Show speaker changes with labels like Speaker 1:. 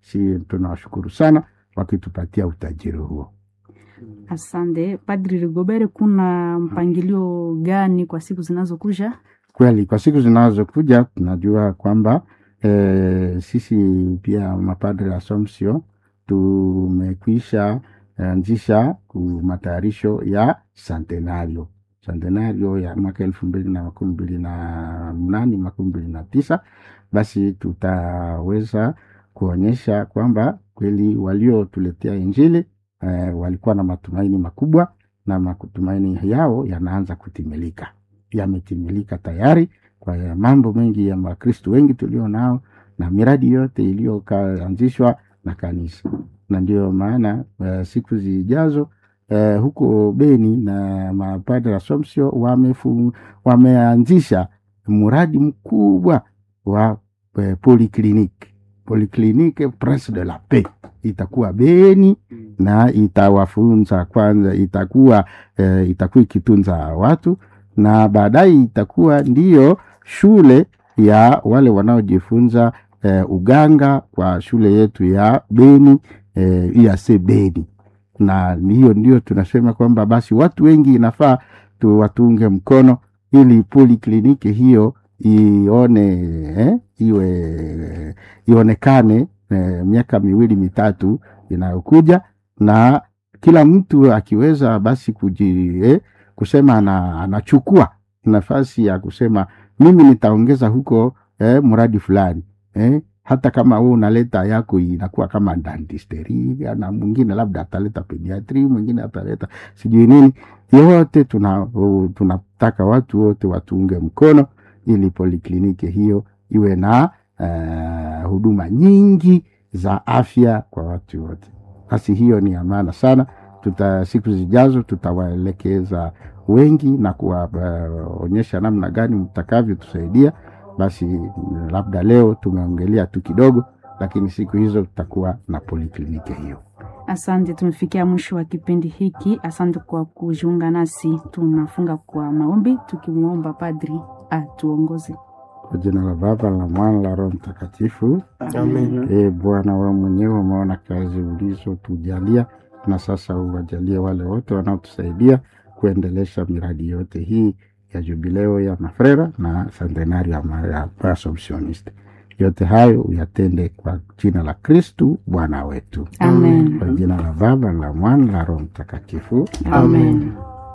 Speaker 1: si tunawashukuru sana wakitupatia utajiri huo.
Speaker 2: Asante Padri Rigobert, kuna mpangilio gani kwa siku zinazokuja?
Speaker 1: Kweli kwa siku zinazokuja tunajua kwamba e, sisi pia mapadre Assumption tumekwisha anzisha matayarisho ya santenario santenario ya mwaka elfu mbili na makumi mbili na mnane makumi mbili na tisa basi tutaweza kuonyesha kwamba kweli waliotuletea Injili eh, walikuwa na matumaini makubwa na matumaini yao yanaanza kutimilika, yametimilika tayari kwa mambo mengi ya Wakristo wengi tulio nao na miradi yote iliyoanzishwa na kanisa, na ndio maana uh, siku zijazo uh, huko Beni na mapadre Assumption wamefu, wameanzisha mradi mkubwa wa uh, polikliniki polikliniki Prince de la Paix itakuwa Beni na itawafunza kwanza, itakuwa uh, itakuwa ikitunza watu na baadaye itakuwa ndiyo shule ya wale wanaojifunza uh, uganga kwa shule yetu ya Beni uh, IAC Beni, na hiyo ndio tunasema kwamba basi watu wengi inafaa tuwatunge mkono ili polikliniki hiyo ione eh, iwe ionekane eh, miaka miwili mitatu inayokuja, na kila mtu akiweza basi kuji, eh, kusema ana, anachukua nafasi ya kusema mimi nitaongeza huko eh, mradi fulani eh, hata kama wewe unaleta yako inakuwa kama dentistry na mwingine labda ataleta pediatry, mwingine ataleta sijui nini. Yote tuna tunataka watu wote watuunge mkono ili polikliniki hiyo iwe na uh, huduma nyingi za afya kwa watu wote. Basi hiyo ni amana sana. Tuta, siku zijazo tutawaelekeza wengi na kuwaonyesha uh, namna gani mtakavyotusaidia. Basi labda leo tumeongelea tu kidogo, lakini siku hizo tutakuwa na polikliniki hiyo.
Speaker 2: Asante, tumefikia mwisho wa kipindi hiki. Asante kwa kujiunga nasi. Tunafunga kwa maombi tukimwomba Padri atuongoze.
Speaker 1: Kwa jina la Baba la Mwana la Roho Mtakatifu,
Speaker 3: Amen.
Speaker 1: E Bwana, wewe mwenyewe umeona kazi ulizotujalia, na sasa uwajalie wale wote wanaotusaidia kuendelesha miradi yote hii ya jubileo ya mafrera na centenario ya Assumptioniste. Yote hayo uyatende kwa jina la Kristu Bwana wetu.
Speaker 2: Amen.
Speaker 1: Kwa jina la Baba la Mwana la Roho Mtakatifu.
Speaker 2: Amen.